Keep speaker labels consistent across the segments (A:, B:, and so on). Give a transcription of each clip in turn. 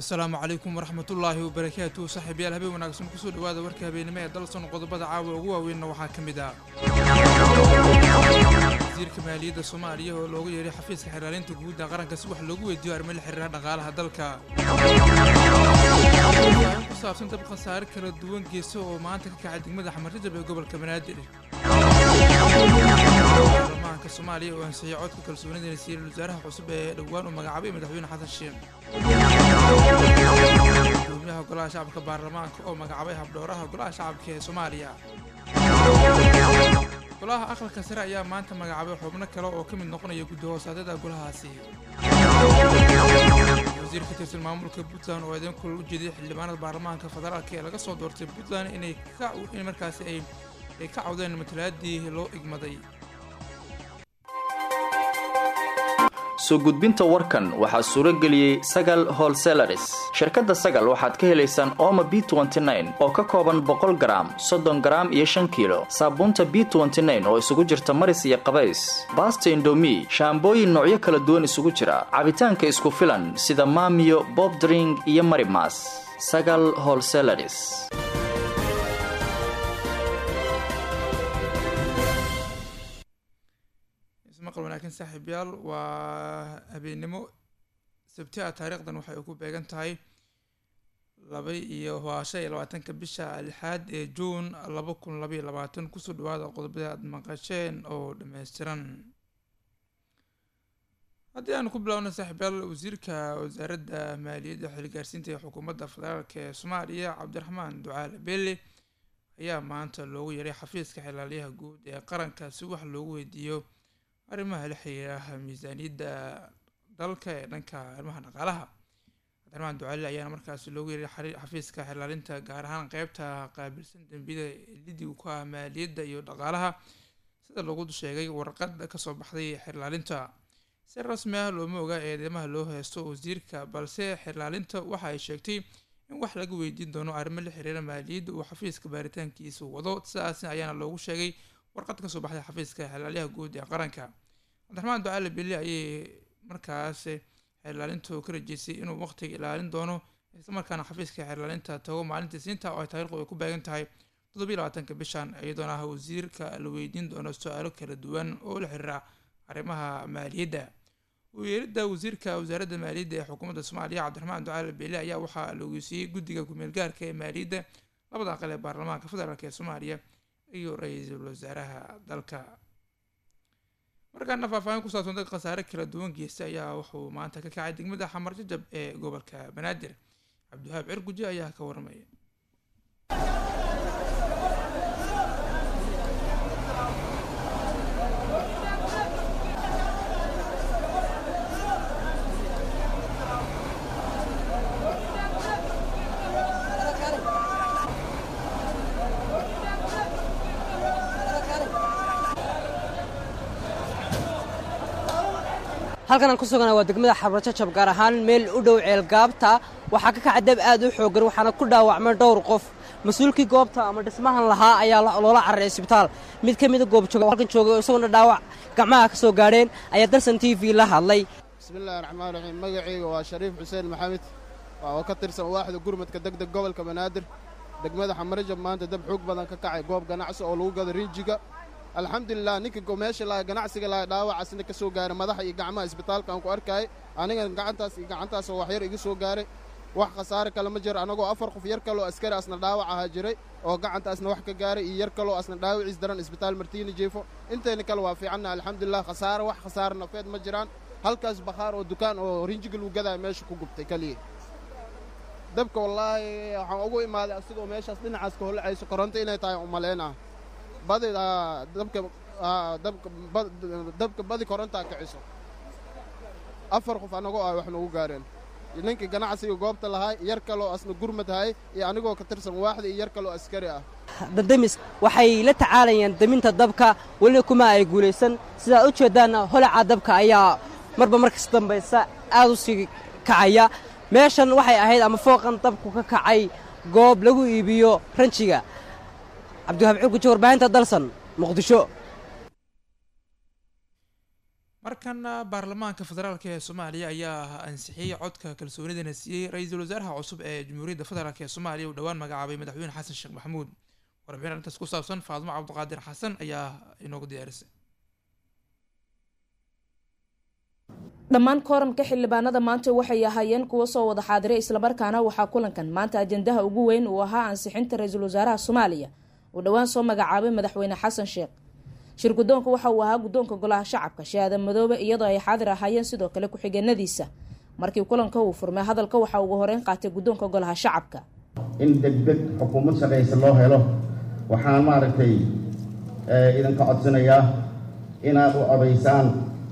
A: asalaamu calaykum waraxmatullaahi wabarakaatu saaxiibayaal habeen wanaagsan kusoo dhawaada warka habeennimo ee dalson qodobada caawa ugu waaweynna waxaa ka mid ah wasiirka maaliyadda soomaaliya oo loogu yeehay xafiiska xiraalinta guudda qaranka si wax loogu weydiiyo arrimo la xiriira dhaqaalaha dalka in ku saabsan dab khasaare kala duwan geesa oo maanta ka kacay degmada xamarjajab ee gobolka banaadir baarlamaanka soomaaliya oo ansixiyay codka kalsoonida nasiiral wasaaraha cusub ee dhowaan uu magacaabay madaxweyne xasan sheekh gudoomiyaha golaha shacabka baarlamaanka oo magacaabay habdhowraha golaha shacabka ee soomaaliya golaha aqalka sare ayaa maanta magacaabay xubno kale oo ka mid noqonaya guddi hoosaadyada golahaasi wasiir ka tirsan maamulka puntland oo idin kulal u jeeday xildhibaanada baarlamaanka federaalka ee laga soo doortay puntland inay in markaasi ay ay ka cawdeen matalaadii loo igmaday
B: soo gudbinta warkan waxaa suuro geliyey sagal holselaris shirkadda sagal waxaad ka helaysaan ooma b oo ka kooban boqol garaam soddon garaam iyo shan kiilo saabuunta b oo isugu jirta maris iyo qabays baasta indomi shaambooyin noocyo kala duwan isugu jira cabitaanka isku filan sida maamiyo bobdring iyo marimas sagal holselaris
A: maqal wanaagsan saaxiibyaal waa habeennimo sabti ah taariikhdan waxay ku beegan tahay laba iyo waa shan iyo labaatanka bisha lixaad ee juun laba kun laba iyo labaatan kusoo dhawaada qodobada aada maqasheen oo dhammaystiran haddii aanu ku bilaawna saaxiibyaal wasiirka wasaaradda maaliyadda xilgaarsiinta ee xukuumadda federaalk ee soomaaliya cabdiraxmaan ducaale belle ayaa maanta loogu yeeray xafiiska xilaalyaha guud ee qaranka si wax loogu weydiiyo arrimaha la xiriira miisaaniyadda dalka ee dhanka arrimaha dhaqaalaha cabdiraxmaan ducaali ayaana markaasi loogu yeeray xafiiska xilaalinta gaar ahaan qeybta qaabilsan dembiyada lidigu ku ah maaliyadda iyo dhaqaalaha sida lagu sheegay warqad kasoo baxday xirlaalinta si rasmi ah looma oga eedeymaha loo heysto wasiirka balse xirlaalinta waxa ay sheegtay in wax laga weydiin doono arrimo la xiriira maaliyadda uu xafiiska baaritaankiisa wado sidaas ayaana loogu sheegay warqad kasoo baxday xafiiska xilaalyaha guud ee qaranka cabdiraxmaan ducaale beli ayay markaas xeerlaalintu ka rajeysay inuu waqtiga ilaalin doono islamarkaana xafiiska xeerlaalinta tago maalintii siinta oo ay taariikhdu ay ku beegan tahay toddobiyi labaatanka bishan iyadoona ah wasiirka la weydiin doono su-aalo kala duwan oo la xiriira arrimaha maaliyadda uyeeridda wasiirka wasaaradda maaliyadda ee xukuumadda soomaaliya cabdiraxmaan ducaale beli ayaa waxaa la ogeysiiyey guddiga ku-meel gaarka ee maaliyadda labada aqal ee baarlamaanka federaalk ee soomaaliya iyo ra-iisul wasaaraha dalka markaana faahfaahin ku saabsan dad khasaare kala duwan geysta ayaa wuxuu maanta ka kacay degmada xamar jajab ee gobolka banaadir cabdiwahaab cirguji ayaa ka warmaya
C: halkan aan ku sugana waa degmada xabarjajab gaar ahaan meel u dhow ceelgaabta waxaa ka kaca dab aad u xoogan waxaana ku dhaawacmay dhowr qof mas-uulkii goobta ama dhismahan lahaa ayaa loola cararay isbitaal mid ka mida goobjooga halkan joogay isagoona dhaawac gacmaha ka soo gaadheen ayaa darsan t v la hadlay
D: bismillahi raxmaan raxiim magacayga waa shariif xuseen maxamed oo ka tirsan waaxda gurmadka degdeg gobolka banaadir degmada xamarjab maanta dab xoog badan ka kacay goob ganacsi oo lagu gado riijiga alxamdulilah ninka meesha laha ganacsiga laha dhaawacasna ka soo gaaray madaxa iyo gacmaha isbitaalkaan ku arkaayay aniga gacantaas iyo gacantaasoo waxyar iga soo gaaray wax khasaare kale ma jiro annagoo afar qof yar kaloo askari asna dhaawac ahaa jiray oo gacantaasna wax ka gaaray iyo yar kaloo asna dhaawaciis daran isbitaal martiini jiifo intayna kale waa fiicanna alxamdulilah khasaare wax khasaare nafeed ma jiraan halkaas bakhaar oo dukaan oo rinjiga lagu gadaa meesha ku gubtay keliya dabka wallaahi waxaan ugu imaaday asigoo meeshaas dhinacaas ka holacayso koronto inay tahay umalaynaa badi dabka dabka badi korontaa kiciso afar qof annagoo ah wax noogu gaareen ninkii ganacsiga goobta lahay yar kaloo asna gurmad hay iyo anigoo ka tirsan waaxda iyo yar kaloo askari ah
C: dadamis waxay la tacaalayaan daminta dabka welina kuma ay guulaysan sidaad u jeeddaanna holaca dabka ayaa marba markas dambaysa aad u sii kacaya meeshan waxay ahayd ama fooqan dabku ka kacay goob lagu iibiyo ranjiga cabdiwahaab curguji warbaahinta dalsan muqdisho
A: markana baarlamaanka federaalk ee soomaaliya ayaa ansixiyey codka kalsoonidana siiyey ra-iisul wasaaraha cusub ee jamhuuriyadda federaalk ee soomaaliya uu dhowaan magacaabay madaxweyne xasan sheekh maxamuud warbixin arrintaas ku saabsan faadmo cabdiqaadir xasan ayaa inoogu diyaarisay
E: dhammaan kooramka xildhibaanada maanta waxay ahaayeen kuwa soo wada xaadiray islamarkaana waxaa kulankan maanta ajandaha ugu weyn uu ahaa ansixinta ra-iisul wasaaraha soomaaliya uu dhowaan soo magacaabay madaxweyne xasan sheekh shir guddoonka waxa uu ahaa guddoonka golaha shacabka shahaada madoobe iyadoo ay xaadir ahaayeen sidoo kale ku-xigeenadiisa markii kulanka uu furmay hadalka waxaa ugu horeyn qaatay guddoonka golaha shacabka
F: in degdeg xukuumad shaqaysa loo helo waxaan maaragtay idinka codsanayaa inaad u odaysaan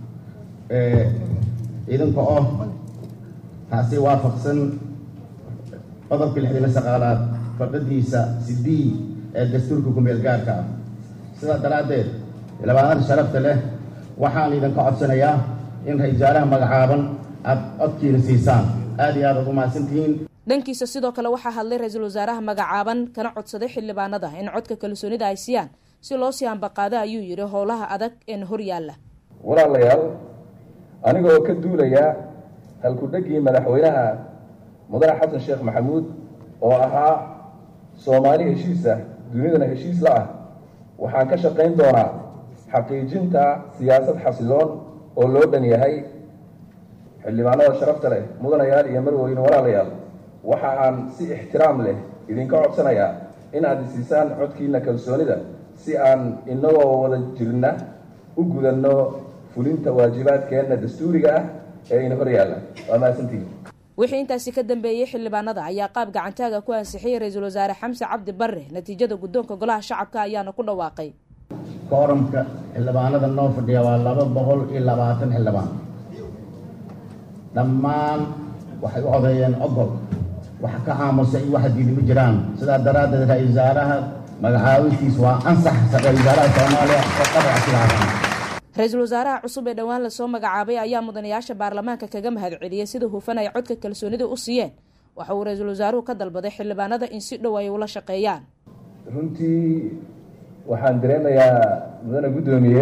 F: idinka oo taasi waafaqsan qodobka lixdana saqaalaad fadhadiisa sidii ee dastuurka kumeel gaarka ah sidaa daraaddeed labaadada sharafta leh waxaan idinka codsanayaa in ra-isul wasaaraha magacaaban aad codkiina siisaan aad iyo aad aad u mahadsantihiin
E: dhankiisa sidoo kale waxaa hadlay ra-iisul wasaaraha magacaaban kana codsaday xildhibaanada in codka kalsoonida ay siiyaan si loo sii ambaqaado ayuu yidhi howlaha adag een hor yaalla
G: walaalayaal aniga oo ka duulaya halku-dhegii madaxweynaha mudane xasan sheekh maxamuud oo ahaa soomaali heshiis ah dunidana heshiis la ah waxaan ka shaqayn doonaa xaqiijinta siyaasad xasiloon oo loo dhan yahay xildhibaanada sharafta leh mudanayaal iyo marweyne walaalayaal waxa aan si ixtiraam leh idinka codsanayaa in aad isiisaan codkiina kalsoonida si aan inagoo wada jirna u gudanno fulinta waajibaadkeenna dastuuriga ah ee ina hor yaalla waa mahadsantihin
E: wixii intaasi ka dambeeyey xildhibaanada ayaa qaab gacantaaga ku ansixiyey ra-iisul wasaare xamse cabdi barre natiijada guddoonka golaha shacabka ayaana ku dhawaaqay
F: kooramka xildhibaanada noo fadhiya waa laba boqol iyo labaatan xildhibaan dhammaan waxay u odeeyeen ogol waxa ka aamusa iyo waxa diidi ma jiraan sidaa daraaddeed ra-isul wasaaraha magacaabistiis waa ansax ra-isul wasaaraha soomaaliya oo qadac silaadan
E: ra-iisul wasaaraha cusub ee dhowaan lasoo magacaabay ayaa mudanayaasha baarlamaanka kaga mahad celiyey sida hufan ay codka kalsoonida u siiyeen waxa uu ra-iisul wasaaruhu ka dalbaday xildhibaanada in si dhow ay ula shaqeeyaan
G: runtii waxaan dareemayaa mudane guddoomiye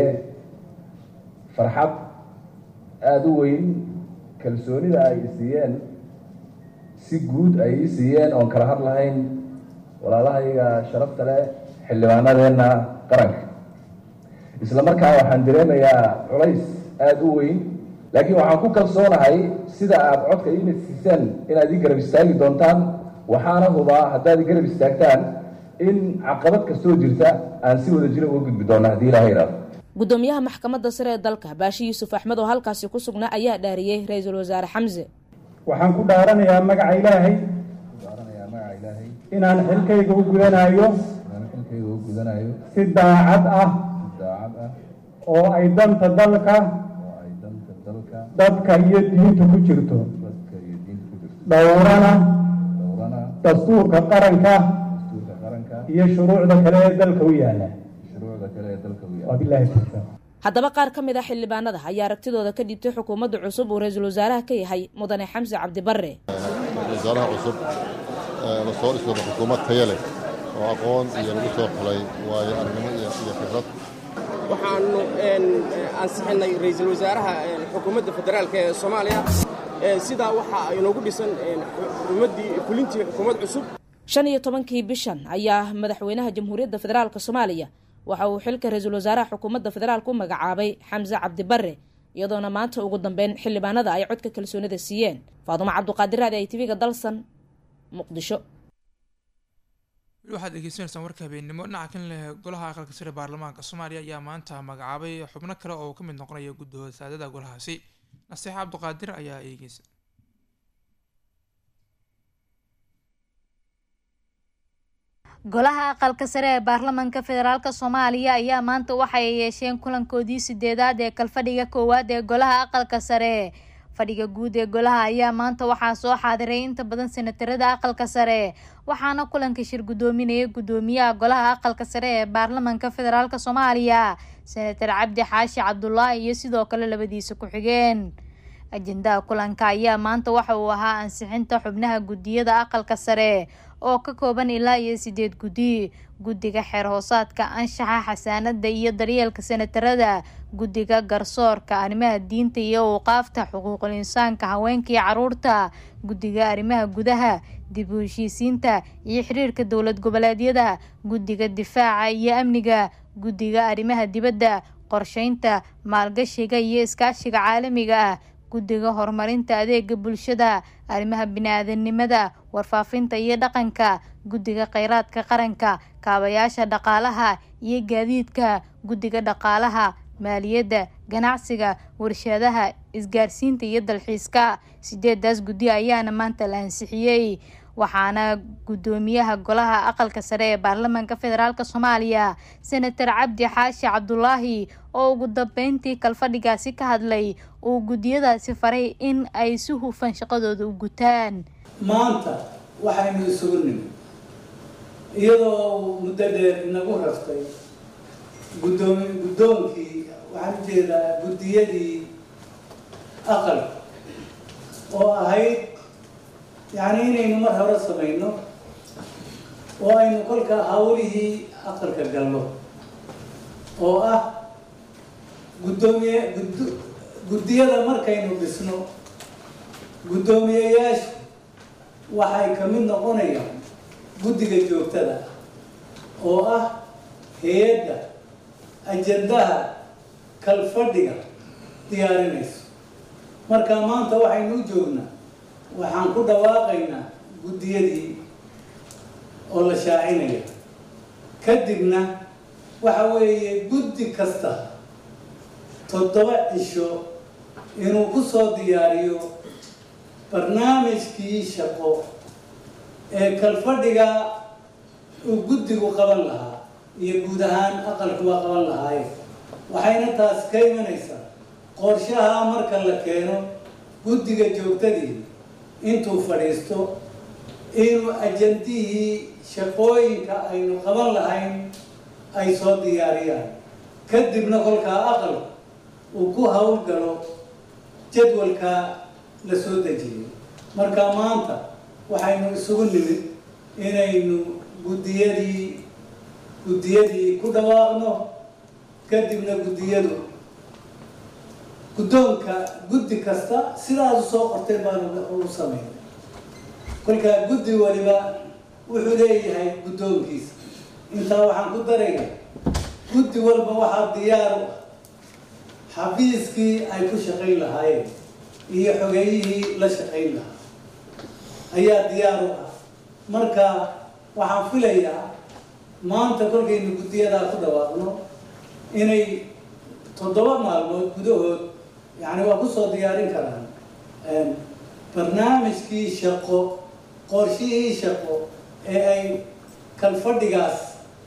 G: farxad aada u weyn kalsoonida ay siiyeen si guud ay ii siiyeen oon kala had lahayn walaalahayga sharafta leh xildhibaanadeenna qaranka isla markaa waxaan dareemayaa culays aada u weyn laakiin waxaan ku kalsoonahay sida aada codka iina siiseen inaad ii garab istaagi doontaan waxaana hubaa haddaad ii garab istaagtaan in caqabad kastoo jirta aan si wada jira uga gudbi doona haddii ilaha yidhaahdo
E: guddoomiyaha maxkamadda sare ee dalka baashi yuusuf axmed oo halkaasi ku sugnaa ayaa dhaariyey ra-iisul wasaare xamse
H: waxaan ku dhaaranayaa magaca ilaahay
G: dhaaranayaa magaca ilaahay
H: inaan xilkayga u gudanayo
G: inaan xilkayga u gudanayo
H: si daacad ah
G: daacad ah
H: oo ay danta dalka
G: oo ay danta dalka
H: dadka iyo diinta ku jirto
G: dadka iyo diinta ku jirto
H: dhowrana
G: dhowrana
H: dastuurka qaranka
G: dastuurka qaranka
H: iyo shuruucda kale ee dalka u yaala
G: shuruucda kale ee dalka u yaala
H: wabilahi tawfiiq
E: haddaba qaar ka mid ah xildhibaanada ayaa aragtidooda ka dhiibtay xukuumadda cusub uu ra-iisul wasaaraha ka yahay mudane xamse cabdi barre
I: wasaaraha cusub la soo dhisooda xukuumad taya leh oo aqoon iyo lagu soo xulay waayo arnimo iyo khibrad
J: waxaanu ansixinay ra-iisul wasaaraha xukuumadda federaalk ee soomaaliya sidaa waxaa inoogu dhisan xukuumaddii fulintii xukuumad cusub
E: shan iyo tobankii bishan ayaa madaxweynaha jamhuuriyadda federaalk soomaaliya waxa uu xilka ra-iisul wasaaraha xukuumadda federaalk u magacaabay xamse cabdi barre iyadoona maanta ugu dambeyn xildhibaanada ay codka kalsoonida siiyeen faadumo cabduqaadir raadi ay tv-ga dalsan muqdisho
A: weli waxaad degeysanaysaan warka habeennimo dhinaca kan leh golaha aqalka sare baarlamaanka soomaaliya ayaa maanta magacaabay xubno kale oo ka mid noqonaya guddahooda saadada golahaasi nasiixa cabduqaadir ayaa eegeysa
K: golaha aqalka sare ee baarlamaanka federaalk soomaaliya ayaa maanta waxa ay yeesheen kulankoodii sideedaad ee kalfadhiga koowaad ee golaha aqalka sare fadhiga guud ee golaha ayaa maanta waxaa soo xaadiray inta badan senatarada aqalka sare waxaana kulanka shir guddoominaya guddoomiyaha golaha aqalka sare ee baarlamaanka federaalk soomaaliya senatar cabdi xaashi cabdulaahi iyo sidoo kale labadiisa ku-xigeen ajendaha kulanka ayaa maanta waxa uu ahaa ansixinta xubnaha guddiyada aqalka sare oo ka kooban ilaa iyo sideed guddi guddiga xeer hoosaadka anshaxa xasaanada iyo daryeelka senatarada guddiga garsoorka arrimaha diinta iyo awqaafta xuquuqul insaanka haweenka iyo caruurta guddiga arrimaha gudaha dib u heshiisiinta iyo xiriirka dowlad goboleedyada guddiga difaaca iyo amniga guddiga arrimaha dibadda qorsheynta maalgashiga iyo iskaashiga caalamiga ah guddiga horumarinta adeega bulshada arrimaha bini-aadanimada warfaafinta iyo dhaqanka guddiga kheyraadka qaranka kaabayaasha dhaqaalaha iyo gaadiidka guddiga dhaqaalaha maaliyadda ganacsiga warshadaha isgaarsiinta iyo dalxiiska sideedaas guddi ayaana maanta la ansixiyey waxaana guddoomiyaha golaha aqalka sare ee baarlamaanka federaalk soomaaliya senator cabdi xaashi cabdulaahi oo ugu dambeyntii kalfadhigaasi ka hadlay uu guddiyadaasi faray in ay si hufan shaqadooda u gutaan
L: maanta waxaynu isugu nimid iyadoo muddo dheer inagu raftay guddoomi guddoonkii waxaan ujeedaa guddiyadii aqalka oo ahayd yacni inaynu mar hore samayno oo aynu kolka hawlihii aqalka galno oo ah guddoomiye gud guddiyada markaynu dhisno guddoomiyeyaashu waxay ka mid noqonayaan guddiga joogtada oo ah hay-adda ajandaha kalfadhiga diyaarinayso marka maanta waxaynu u joognaa waxaan ku dhawaaqaynaa guddiyadii oo la shaacinaya kadibna waxa weeye guddi kasta toddoba cisho inuu ku soo diyaariyo barnaamijkii shaqo ee kalfadhiga uu guddigu qaban lahaa iyo guud ahaan aqalkuba qaban lahaaye waxayna taasi ka imanaysaa qorshaha marka la keeno guddiga joogtadii intuu fadhiisto inuu ajandihii shaqooyinka aynu qaban lahayn ay soo diyaariyaan kadibna kolkaa aqal uu ku howlgalo jadwalka la soo dejiyay marka maanta waxaynu isugu nimid inaynu guddiyadii guddiyadii ku dhawaaqno kadibna guddiyadu guddoonka guddi kasta sidaas u soo qortay baanu u sameynay kolkaa guddi waliba wuxuu leeyahay guddoonkiisa intaa waxaan ku darayaa guddi walba waxaa diyaar u ah xafiiskii ay ku shaqayn lahaayeen iyo xogeeyihii la shaqayn lahaa ayaa diyaar u ah marka waxaan filayaa maanta kolkaynu guddiyadaa ku dhawaaqno inay toddoba maalmood gudahood yani waa kusoo diyaarin karaan barnaamijkii shaqo qorshihii shaqo ee ay kalfadhigaas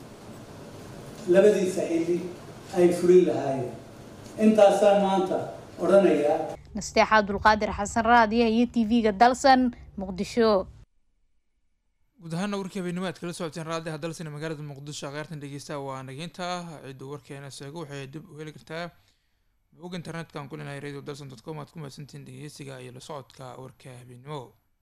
L: labadiisa xilli ay fulin lahaayeen intaasaan maanta odhanayaa
K: nasteexa abdulqaadir xasan raadiya iyo t v-ga dalsan muqdisho
A: guud ahaana warkii habeenimo aad kala socoteen raadiha dalsan ee magaalada muqdisho kheyrtan dhegeysta waa nageynta ciddu warkeena seego waxay dib u heli kartaa bog internet-kan ku linahay radio dalson dot com aad ku mahadsantihiin dhegeysiga iyo la socodka warka habeenimo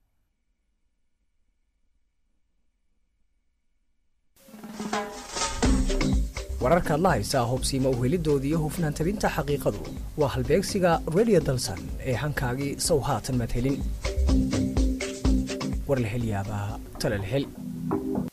M: wararka adla haysaa hubsiima uhelidoodii iyo hufnaan tabinta xaqiiqadu waa halbeegsiga radio dalsan ee hankaagii sow haatan madhelin warlahelyaabaha talalhel